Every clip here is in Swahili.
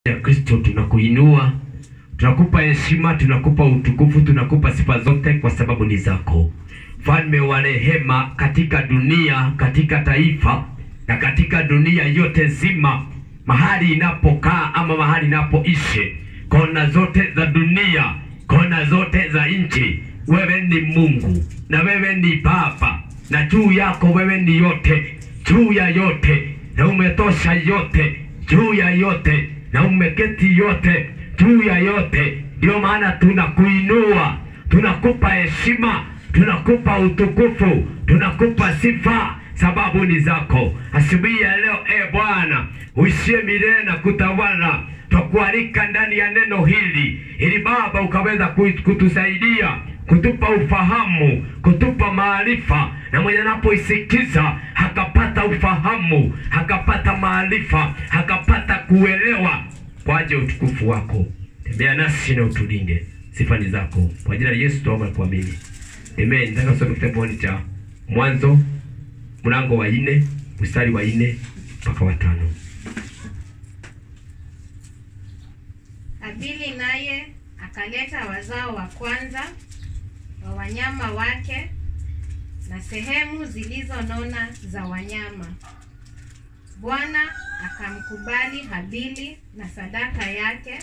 ya Kristo tunakuinua, tunakupa heshima, tunakupa utukufu, tunakupa sifa zote kwa sababu ni zako, mfalme wa rehema, katika dunia, katika taifa na katika dunia yote zima, mahali inapokaa ama mahali inapoishi, kona zote za dunia, kona zote za nchi, wewe ni Mungu na wewe ni Baba, na juu yako wewe ni yote, juu ya yote, na umetosha yote, juu ya yote na umeketi yote juu ya yote. Ndio maana tunakuinua, tunakupa heshima, tunakupa utukufu, tunakupa sifa, sababu ni zako. Asubuhi ya leo, e Bwana, uishie milele na kutawala, twakualika ndani ya neno hili, ili Baba ukaweza ku- kutusaidia kutupa ufahamu, kutupa maarifa, na mwenye anapoisikiza akapata ufahamu, akapata maarifa, akapata kuelewa kwa ajili ya utukufu wako. Tembea nasi na utulinde, sifa ni zako. Kwa jina la Yesu tuomba na kuamini, amen. Nataka kusoma kitabu cha Mwanzo mlango wa nne mstari wa nne mpaka wa tano. Habili naye akaleta wazao wa kwanza wa wanyama wake na sehemu zilizonona za wanyama. Bwana akamkubali Habili na sadaka yake,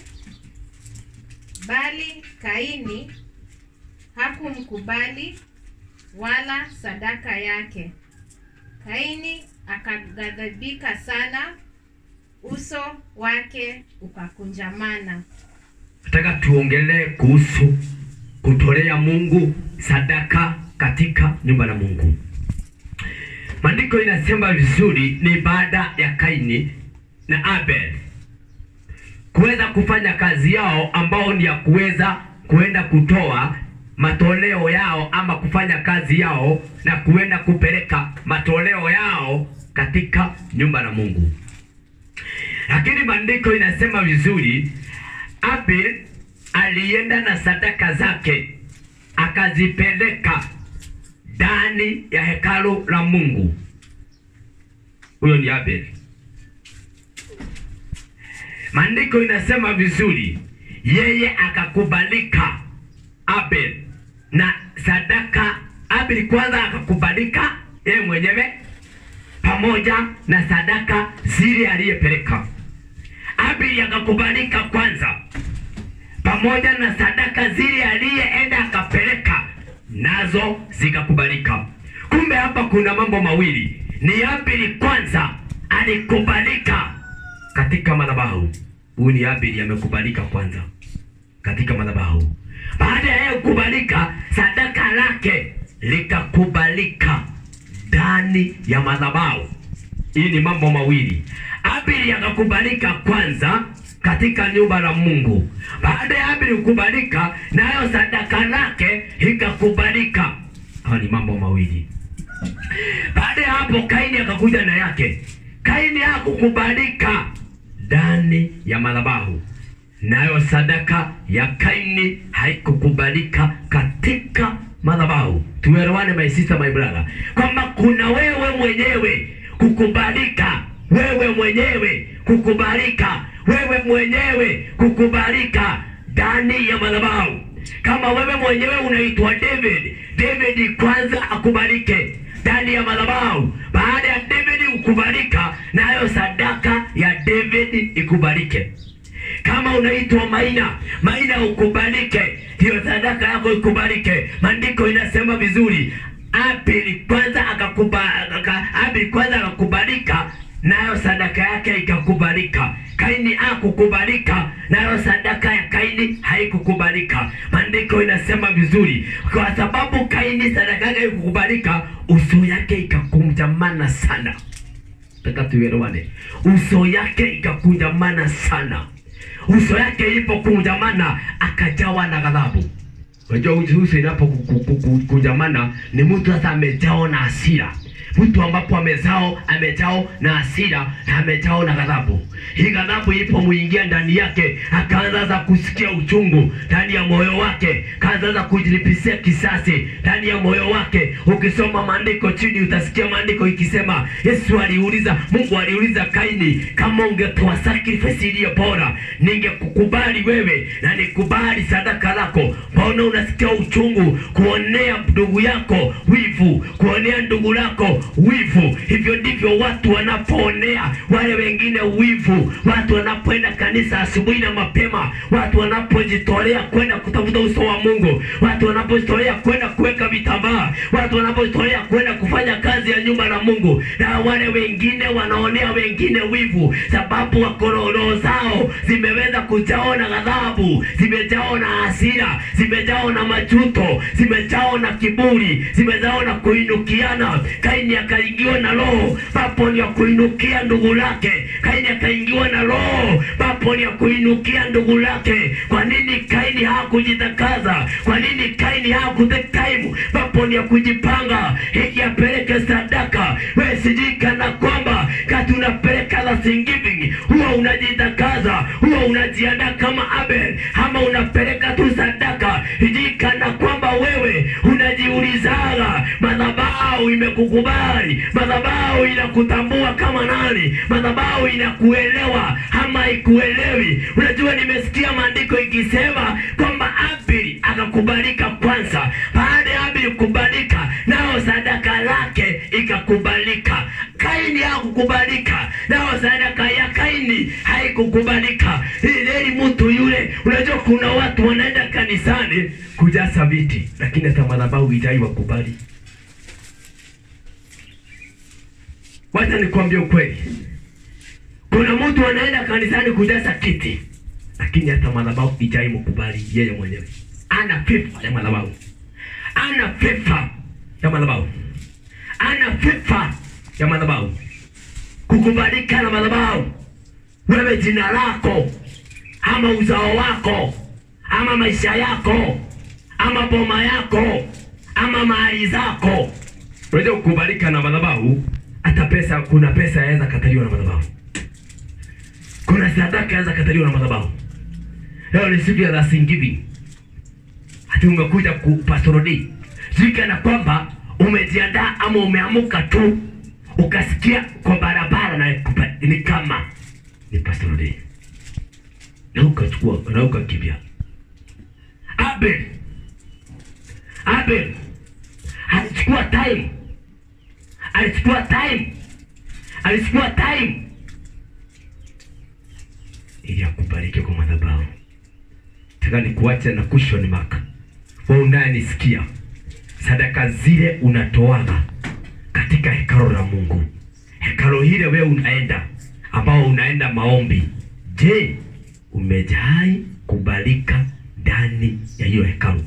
bali Kaini hakumkubali wala sadaka yake. Kaini akaghadhibika sana, uso wake ukakunjamana. Nataka tuongelee kuhusu kutolea Mungu sadaka katika nyumba la Mungu. Maandiko inasema vizuri, ni baada ya Kaini na Abel kuweza kufanya kazi yao ambao ni ya kuweza kuenda kutoa matoleo yao ama kufanya kazi yao na kuenda kupeleka matoleo yao katika nyumba la Mungu. Lakini maandiko inasema vizuri, Abel alienda na sadaka zake akazipeleka ndani ya hekalu la Mungu. Huyo ni Abel. Maandiko inasema vizuri, yeye akakubalika Abel na sadaka. Abel kwanza akakubalika yeye mwenyewe pamoja na sadaka zile aliyepeleka. Abel akakubalika kwanza pamoja na sadaka zile aliyeenda akapeleka nazo zikakubalika. Kumbe hapa kuna mambo mawili, ni Abeli kwanza alikubalika katika madhabahu. Huyu ni Abeli amekubalika kwanza katika madhabahu. Baada ya yeye kukubalika, sadaka lake likakubalika ndani ya madhabahu. Hii ni mambo mawili. Abeli akakubalika kwanza katika nyumba la Mungu. Baada ya Abeli kukubalika, nayo sadaka lake ikakubalika. Hawa ni mambo mawili. Baada ya hapo, Kaini akakuja na yake. Kaini hakukubalika ndani ya madhabahu, nayo sadaka ya Kaini haikukubalika katika madhabahu. Tuelewane my sister, my brother, kwamba kuna wewe mwenyewe kukubalika, wewe mwenyewe kukubalika, wewe mwenyewe kukubalika ndani ya madhabahu. Kama wewe mwenyewe unaitwa David, David kwanza akubalike ndani ya madhabahu. Baada ya David kukubalika, nayo sadaka ya David ikubalike. Kama unaitwa Maina, Maina ukubalike, hiyo sadaka yako ikubalike. Maandiko inasema vizuri, Abeli kwanza akakuba, aka, Abeli kwanza akakubalika nayo sadaka yake ikakubalika. Kaini hakukubalika nayo sadaka ya Kaini haikukubalika. Maandiko inasema vizuri, kwa sababu Kaini sadaka yake haikukubalika, uso yake ikakunjamana sana. Nataka tuelewane, uso yake ikakunjamana sana. Uso yake ilipokunjamana, akajawa na ghadhabu. Unajua uso inapokunjamana ni mtu sasa amejawa na hasira, mtu ambapo amezao amejao na hasira na amejao na ghadhabu. Hii ghadhabu ilipomuingia ndani yake, akaanza kusikia uchungu ndani ya moyo wake, kaanza kujilipisia kisasi ndani ya moyo wake. Ukisoma maandiko chini, utasikia maandiko ikisema, Yesu aliuliza, Mungu aliuliza Kaini, kama ungetoa sacrifice iliyo bora, ningekukubali wewe na nikubali sadaka lako. Mbona unasikia uchungu kuonea ndugu yako wivu, kuonea ndugu lako wivu? Hivyo ndivyo watu wanapoonea wale wengine wivu, watu wanapoenda kanisa asubuhi na mapema, watu wanapojitolea kwenda kutafuta uso wa Mungu, watu wanapojitolea kwenda kuweka vitambaa, watu wanapojitolea kwenda kufanya kazi ya nyumba la Mungu, na wale wengine wanaonea wengine wivu, sababu wako roho zao zimeweza kujao na ghadhabu, zimejao na hasira, zimejao na majuto, zimejao na kiburi, zimejao na kuinukiana. Kaini akaingiwa na roho papo ni ya kuinukia ndugu lake. Kaini akaingiwa na roho papo ni ya kuinukia ndugu lake. Kwa nini Kaini hakujitakaza? Kwa nini Kaini hakutake time papo ni ya kujipanga hiki apeleke sadaka? Wewe sijui kana kwamba kati unapeleka thanksgiving huwa unajitakaza, huwa unajiandaa kama Abel, ama unapeleka tu sadaka hijui kana kwamba wewe unajiulizaga madhabahu imekukubali, madhabahu inakutambua kama nani, madhabahu inakuelewa ama ikuelewi. Unajua, nimesikia maandiko ikisema kwamba Abeli akakubalika kwanza. Baada ya Abeli kukubalika, nao sadaka lake ikakubalika. Kaini hakukubalika, nao sadaka ya Kaini haikukubalika. Ili mtu yule, unajua kuna watu wanaenda kanisani kujaza viti, lakini hata madhabahu ijai wakubali. Wacha nikwambie ukweli, kuna mtu anaenda kanisani kujaza kiti, lakini hata madhabahu ijai mkubali yeye mwenyewe. Ana fifa ya madhabahu, ana fifa ya madhabahu, ana fifa ya madhabahu, kukubalika na madhabahu. Wewe jina lako ama uzao wako ama maisha yako ama boma yako ama mali zako, unajua kukubalika na madhabahu. Hata pesa, kuna pesa yaweza kataliwa na madhabahu, kuna sadaka yaweza kataliwa na madhabahu. Leo ni siku ya Thanksgiving, hati umekuja ku Pastor D, sijui kana kwamba umejiandaa ama umeamuka tu ukasikia kwa barabara na kupa- ni kama ni Pastor D na ukachukua na ukakimbia. Abel Abel alichukua time, alichukua time, alichukua time ili akubariki kwa madhabahu. Nataka nikuache na question mark. Wewe unayenisikia, sadaka zile unatoaga katika hekalo la Mungu, hekalo hile wewe unaenda, ambao unaenda maombi, je, umejai kubalika ndani ya hiyo hekalu?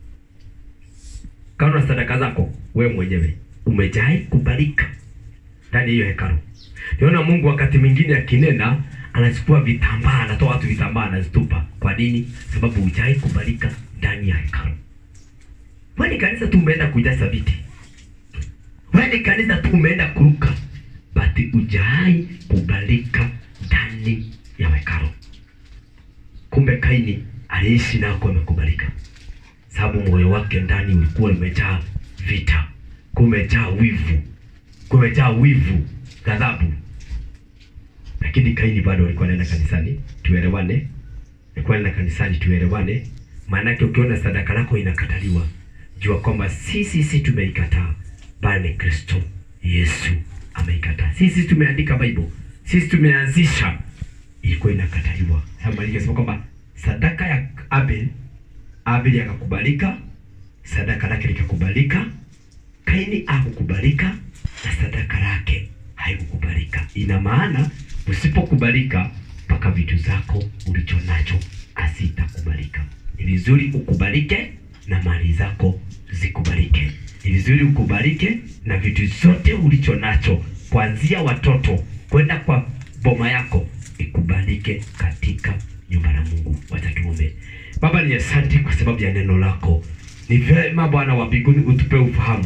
Kama una sadaka zako wewe mwenyewe umejai kubalika ndani ya hiyo hekalu. Niona Mungu wakati mwingine akinena anachukua vitambaa, anatoa watu vitambaa, anazitupa. Kwa nini? Sababu hujai kubalika ndani ya hekalu. Wewe ni kanisa tu umeenda kujaza viti, wewe ni kanisa tu umeenda kuruka, but hujai kubalika ndani ya hekalu. Kumbe Kaini aliishi nako amekubalika, sababu moyo wake ndani ulikuwa umejaa vita, kumejaa wivu, kumejaa wivu, ghadhabu. Lakini Kaini bado alikuwa anaenda kanisani, tuelewane, alikuwa anaenda kanisani, tuelewane. Maanake ukiona sadaka lako inakataliwa, jua kwamba si sisi tumeikataa, bali ni Kristo Yesu ameikataa. Sisi tumeandika Bible, sisi tumeanzisha, ilikuwa inakataliwa. Sasa sema kwamba sadaka ya Abel, Abel akakubalika, sadaka lake likakubalika. Kaini hakukubalika na sadaka lake haikukubalika. Ina maana usipokubalika, mpaka vitu zako ulicho nacho hazitakubalika. Ni vizuri ukubalike na mali zako zikubalike. Ni vizuri ukubalike na vitu zote ulicho nacho, kuanzia watoto kwenda kwa boma yako, ikubalike katika nyumba la Mungu. Wacha tuombe. Baba, ni asante kwa sababu ya neno lako. Ni vyema Bwana wa mbinguni utupe ufahamu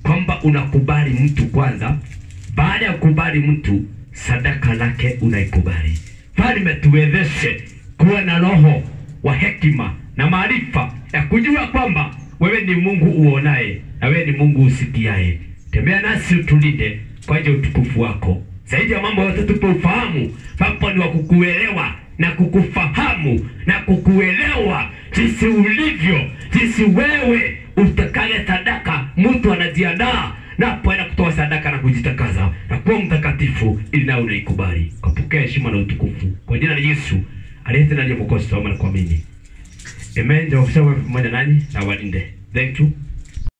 kwamba unakubali mtu kwanza. Baada ya kukubali mtu, sadaka lake unaikubali. Falme, tuwezeshe kuwa na roho wa hekima na maarifa ya kujua kwamba wewe ni Mungu uonaye na wewe ni Mungu usikiaye. Tembea nasi utulinde kwa ajili ya utukufu wako. Zaidi ya mambo yote, tupe ufahamu papo ni wa kukuelewa na kukufahamu na kukuelewa jinsi ulivyo, jinsi wewe utakaye sadaka. Mtu anajiandaa napoenda kutoa sadaka na kujitakaza na kuwa mtakatifu, ili nawe unaikubali. Kapokea heshima na utukufu kwa jina la Yesu aliye tena ndiye Mwokozi, tuomba na kuamini. Amen. Ndio kusema pamoja nanyi na walinde. Thank you.